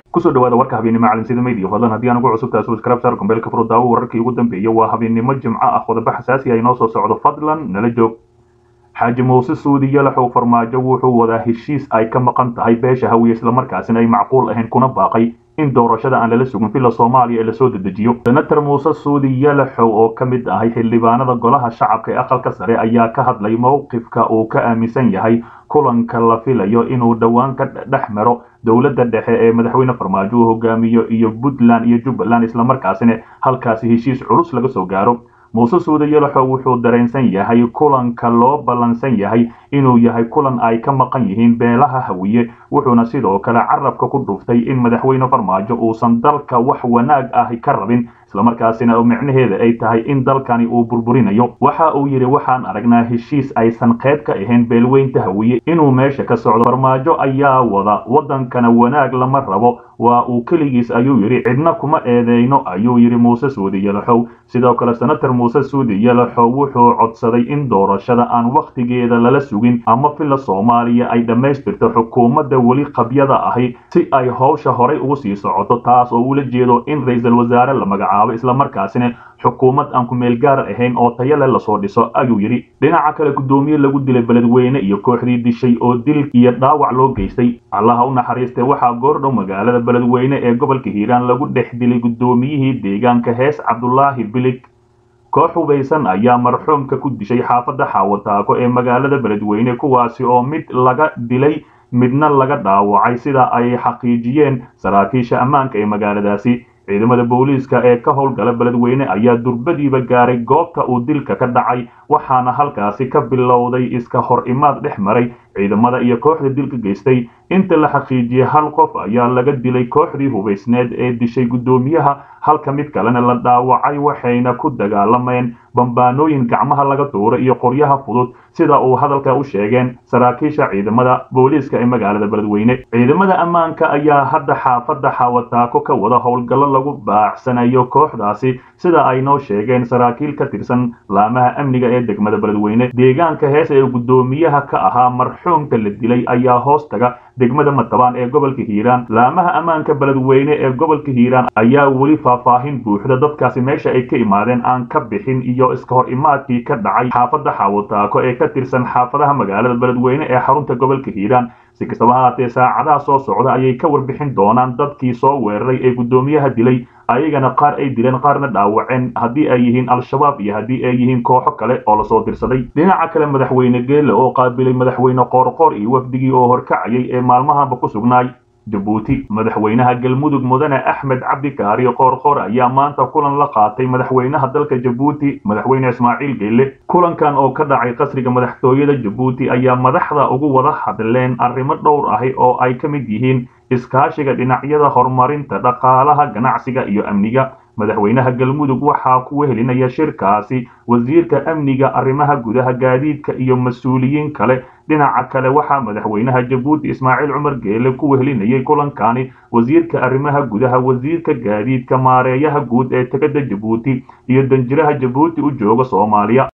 kusoo dhawaada warka habeennimo caalamsida media fadlan haddii aan ugu cusub tahay subscribe sar kumbeelka furo daawo wararkii ugu dambeeyay waa habeennimo jimco ah qodobo xasaasi ah inoo soo socdo fadlan nala joog xaaji muuse suudi yalaxow farmaajo wuxuu wadaa heshiis ay ka maqan tahay beesha hawiye islamarkaasina ay macquul ahayn kuna baaqay in doorashada aan lala sugin villa soomaaliya ee lasoo dedejiyo senator muuse suudi yalaxow oo ka mid ahay xildhibaanada golaha shacabka ee aqalka sare ayaa ka hadlay mowqifka uu ka aaminsan yahay kulanka la filayo inuu dhowaan ka dhex maro dowladda dhexe ee madaxweyne farmaajo uu hogaamiyo iyo puntland iyo jubbaland islamarkaasina halkaasi heshiis culus laga soo gaaro muuse suude yalaxow wuxuu dareensan yahay kulanka loo ballansan yahay inuu yahay kulan ay ka maqan yihiin beelaha hawiye wuxuuna sidoo kale carabka ku dhuftay in madaxweyne farmaajo uusan dalka wax wanaag ah ka rabin islamarkaasina micnaheeda ay tahay in dalkani uu burburinayo waxa uu yidhi waxaan aragnaa heshiis aysan qayb ka ahayn beelweynta hawiye inuu meesha ka socdo farmaajo ayaa wada waddankana wanaag lama rabo waa uu keligiis ayuu yidhi cidna kuma eedeyno ayuu yidhi muuse suudi yalaxow sidoo kale senator muuse suudi yalaxow wuxuu codsaday in doorashada aan wakhtigeeda lala sugin ama villa soomaaliya ay dhammaystirto xukuumadda weli qabyada ahi si ay howsha horay ugu sii socoto taas oo ula jeedo in ra-iisul wasaare la magacaabo islamarkaasina xukuumad aan ku meel gaar ahayn oo tayale lasoo dhiso ayuu yidhi dhinaca kale guddoomiye lagu dilay beledweyne iyo kooxdii dishay oo dil iyo dhaawac loo geystay allaha u naxariistay waxaa goordhow magaalada beledweyne ee gobolka hiiraan lagu dhex dilay guddoomiyihii deegaanka hees cabdulaahi bilig koox hubaysan ayaa marxuumka ku dishay xaafadda xaawataako ee magaalada beledweyne kuwaasi oo mid laga dilay midna laga dhaawacay sida ay xaqiijiyeen saraakiisha ammaanka ee magaaladaasi ciidamada booliiska ee ka howlgala beledweyne ayaa durbadiiba gaaray goobta uu dilka ka dhacay waxaana halkaasi ka bilowday iska hor imaad dhex maray ciidamada iyo kooxda dilka geystay inta la xaqiijiyey hal qof ayaa laga dilay kooxdii hubaysneed ee dishay guddoomiyaha halka mid kalena la dhaawacay waxayna ku dagaalameen bambaanooyin gacmaha laga tuuray iyo qoryaha fudud sida uu hadalka u sheegeen saraakiisha ciidamada booliiska ee magaalada beledweyne ciidamada ammaanka ayaa hadda xaafadda xaawataako ka wada howlgallo lagu baacsanayo kooxdaasi sida ay noo sheegeen saraakiil ka tirsan laamaha amniga ee degmada beledweyne deegaanka hees ee guddoomiyaha ka ahaa marxuumka la dilay ayaa hoos taga degmada matabaan ee gobolka hiiraan laamaha ammaanka beledweyne ee gobolka hiiraan ayaa weli faahfaahin buuxda dadkaasi meesha ay ka imaadeen aan ka bixin iyo iska hor imaadkii ka dhacay xaafadda xaawataako ee ka tirsan xaafadaha magaalada beledweyne ee xarunta gobolka hiiraan si kastaba haatee saacadaha soo socda ayay ka warbixin doonaan dadkii soo weeraray ee guddoomiyaha dilay ayagana qaar ay dileen qaarna dhaawaceen haddii ay yihiin al-shabaab iyo haddii ay yihiin kooxo kale oo lasoo dirsaday dhinaca kale madaxweyne geelle oo qaabilay madaxweyne qoorqoor iyo wafdigii oo horkacayay ee maalmahanba ku sugnaay jabuuti madaxweynaha galmudug mudane axmed cabdi kaariyo qoorqoor ayaa maanta kulan la qaatay madaxweynaha dalka jabuuti madaxweyne ismaaciil geelle kulankan oo ka dhacay qasriga madaxtooyada jabuuti ayaa madaxda ugu wada hadleen arrimo dhowr ahi oo ay ka mid yihiin iskaashiga dhinacyada horumarinta dhaqaalaha ganacsiga iyo amniga madaxweynaha galmudug waxaa ku wehelinaya shirkaasi wasiirka amniga arrimaha gudaha gaadiidka iyo mas-uuliyiin kale dhinaca kale waxaa madaxweynaha jabuuti ismaaciil cumar geele ku wehelinayay kulankani wasiirka arrimaha gudaha wasiirka gaadiidka maareeyaha guud ee tegada jabuuti iyo danjiraha jabuuti u jooga soomaaliya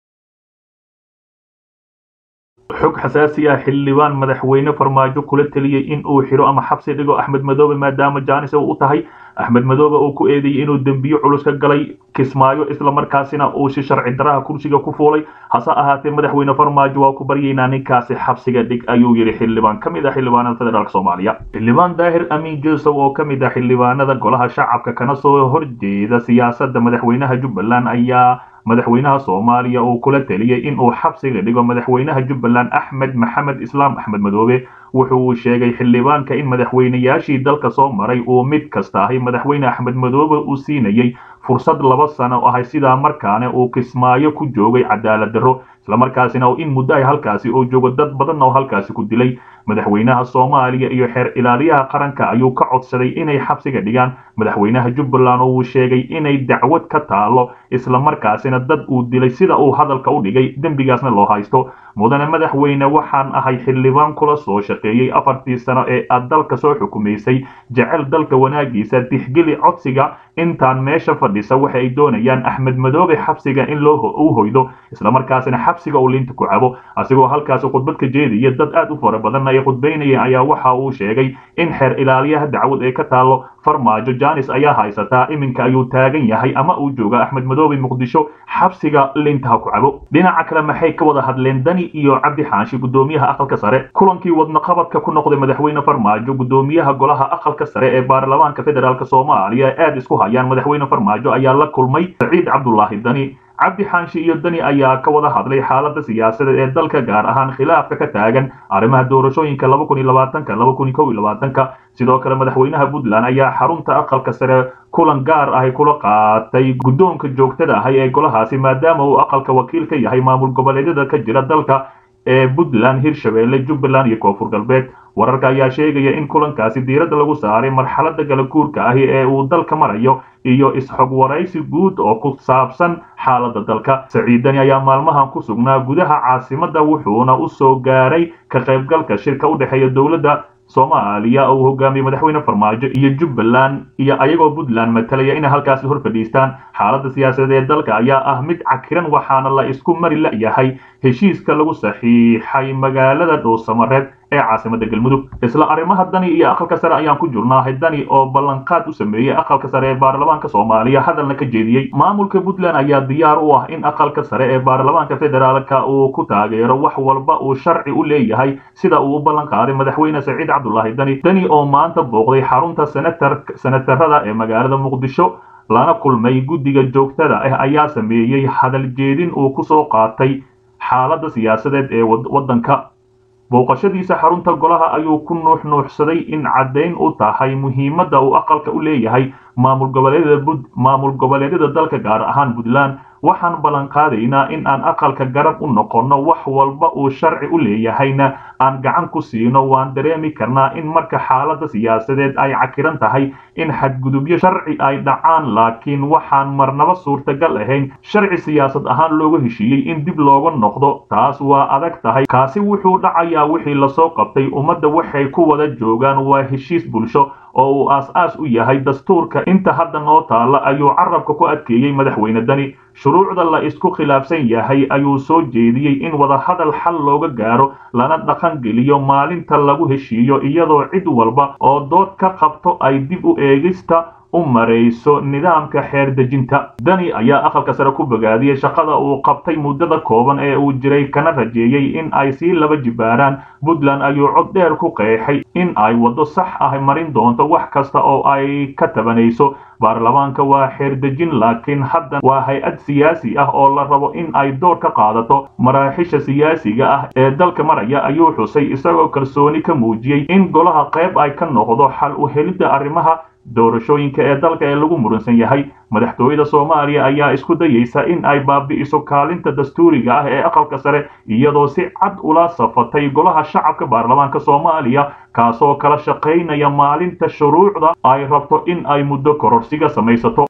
xog xasaasi ah xildhibaan madaxweyne farmaajo kula teliyey in uu xiro ama xabsi dhigo axmed madoobe maadaama jaanis u tahay axmed madoobe uu ku eedeeyey inuu dembiyo culus ka galay kismaayo islamarkaasina uu si sharci daraha kursiga ku fuulay hase ahaatee madaxweyne farmaajo waa ku baryaynaa ninkaasi xabsiga dhig ayuu yidhi xildhibaan ka mid ah xildhibaanada federaalk soomaaliya xildhibaan daahir amiin joseph oo ka mid ah xildhibaanada golaha shacabka kana soo horjeeda siyaasadda madaxweynaha jubbaland ayaa madaxweynaha soomaaliya uu kula teliyey in uu xabsiga dhigo madaxweynaha jubbaland axmed maxamed islaam axmed madoobe wuxuu uu sheegay xildhibaanka in madaxweynayaashii dalka soo maray uu mid kasta ahi madaxweyne axmed madoobe uu siinayey fursad laba sano ahay sidaa markaana uu kismaayo ku joogay cadaalad darro islamarkaasina in muddo ay halkaasi oo joogo dad badanna oo halkaasi ku dilay madaxweynaha soomaaliya iyo xeer ilaaliyaha qaranka ayuu ka codsaday inay xabsiga dhigaan madaxweynaha jubbaland oo uu sheegay inay dacwad ka taalo islamarkaasina dad uu dilay sida uu hadalka u dhigay dembigaasna loo haysto mudane madaxweyne waxaan ahay xildhibaan kula soo shaqeeyey afartii sano ee aad dalka soo xukumaysay jecel dalka wanaagiisa tixgeli codsiga intaan meesha fadhisa waxa ay doonayaan axmed madoobe xabsiga in loo u hoydo islamarkaasina xabsiga uu liinta ku cabo asigoo halkaasi khudbad ka jeedaya dad aad u fara badan ay khudbaynayeen ayaa waxa uu sheegay in xeer ilaaliyaha dacwad ee ka taalo farmaajo janis ayaa haysataa iminka ayuu taagan yahay ama uu jooga axmed madoobe muqdisho xabsiga liinta ha ku cabo dhinaca kale maxay ka wada hadleen dani iyo cabdi xaashi gudoomiyaha aqalka sare kulankii wadnaqabadka ku noqday madaxweyne farmaajo gudoomiyaha golaha aqalka sare ee baarlamaanka federaalk soomaaliya aad isku hayaan madaxweyne farmaajo ayaa la kulmay saciid cabdulaahi dani cabdi xaanshi iyo dani ayaa ka wada hadlay xaaladda siyaasadeed ee dalka gaar ahaan khilaafka ka taagan arrimaha doorashooyinka laba kun iyo labaatanka laba kun iyo kow iyo labaatanka sidoo kale madaxweynaha puntland ayaa xarunta aqalka sare kulan gaar ahi kula qaatay guddoonka joogtada ahi ee golahaasi maadaama uu aqalka wakiil ka yahay maamul goboleedyada ka jira dalka ee puntland hirshabeelle jubbaland iyo koonfur galbeed wararka ayaa sheegaya in kulankaasi diiradda lagu saaray marxaladda kala guurka ahi ee uu dalka marayo iyo is-xog waraysi guud oo ku saabsan xaaladda dalka saciidani ayaa maalmahan ku sugnaa gudaha caasimadda wuxuuna u soo gaaray ka qaybgalka shirka u dhexeeya dowladda soomaaliya uu hogaamiyey madaxweyne farmaajo iyo jubbaland iyo ayagoo puntland matalaya inay halkaasi hor fadhiistaan xaaladda siyaasadeed ee dalka ayaa ah mid cakiran waxaana la isku mari la'yahay heshiiska lagu saxiixay magaalada dhuusamareed ee caasimada galmudug isla arrimaha dani iyo aqalka sare ayaan ku jirnaahay dani oo ballanqaad u sameeyey aqalka sare ee baarlamaanka soomaaliya hadalna ka jeediyey maamulka puntland ayaa diyaar u ah in aqalka sare ee baarlamaanka federaalka uu ku taageero wax walba uu sharci u leeyahay sida uu u ballan qaaday madaxweyne saciid cabdulaahi dani dani oo maanta booqday xarunta senatarada ee magaalada muqdisho lana kulmay guddiga joogtada ah ayaa sameeyey hadal jeedin uu ku soo qaatay xaaladda siyaasadeed ee waddanka booqashadiisa xarunta golaha ayuu ku nuux nuuxsaday in caddayn u tahay muhiimadda uu aqalka u leeyahay maamul goboleedyada maamul goboleedyada dalka gaar ahaan puntland waxaan ballan qaadaynaa in aan aqalka garab u noqonno wax walba uu sharci u leeyahayna aan gacan ku siino waan dareemi karnaa in marka xaaladda siyaasadeed ay cakiran tahay in xadgudubyo sharci ay dhacaan laakiin waxaan marnaba suurtagal ahayn sharci siyaasad ahaan looga heshiiyey in dib looga noqdo taas waa adag tahay kaasi wuxuu dhacayaa wixii lasoo qabtay ummadda waxay ku wada joogaan waa heshiis bulsho oo uu aas-aas u yahay dastuurka inta hadda noo taalla ayuu carabka ku adkeeyey madaxweyne dani shuruucda la isku khilaafsan yahay ayuu soo jeediyey in wadahadal xal looga gaaro lana dhaqan geliyo maalinta lagu heshiiyo iyadoo cid walba oo dood ka qabto ay dib u eegista u marayso nidaamka xeer dejinta dani ayaa aqalka sare ku bogaadiyey shaqada uu qabtay muddada kooban ee uu jiray kana rajeeyey in ay sii laba jibaaraan puntland ayuu cod dheer ku qeexay in ay waddo sax ah marin doonto wax kasta oo ay ka tabanayso baarlamaanka waa xeer dejin laakiin hadda waa hay-ad siyaasi ah oo la rabo in ay door ka qaadato maraaxisha siyaasiga ah ee dalka maraya ayuu xusay isagoo kalsooni ka muujiyey in golaha qayb ay ka noqdo xal u helidda arrimaha doorashooyinka ee dalka ee lagu muransan yahay madaxtooyada soomaaliya ayaa isku dayeysa in ay baabi'iso kaalinta dastuuriga ah ee aqalka sare iyadoo si cad ula safatay golaha shacabka baarlamaanka soomaaliya kaasoo kala shaqaynaya maalinta shuruucda ay rabto in ay muddo kororsiga samaysato